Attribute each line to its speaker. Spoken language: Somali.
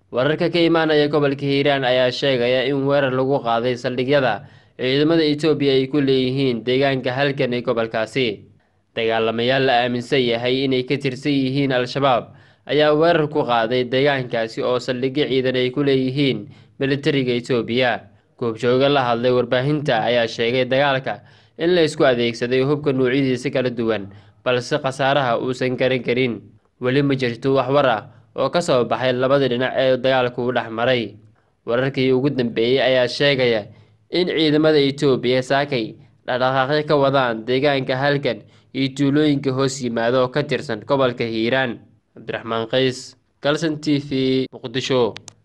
Speaker 1: wararka ka imaanaya gobolka hiiraan ayaa sheegaya in weerar lagu qaaday saldhigyada ciidamada etoobiya ay ku leeyihiin deegaanka halgan ee gobolkaasi dagaalamayaal la aaminsan yahay inay ka tirsan yihiin al-shabaab ayaa weerar ku qaaday deegaankaasi oo saldhigyo ciidan ay ku leeyihiin militariga etoobiya goobjooga la hadlay warbaahinta ayaa sheegay dagaalka in la isku adeegsaday hubka noocyadiisa kala duwan balse khasaaraha uusan garan karin weli ma jirto wax war ah oo ka soo baxay labada dhinac ee dagaalku u dhex maray wararkii ugu dambeeyey ayaa sheegaya in ciidamada etoobiya saakay dhaqdhaqaaqyo ka wadaan deegaanka halgan iyo tuulooyinka hoos yimaada oo ka tirsan gobolka hiiraan cabdiraxmaan qays galson t v muqdisho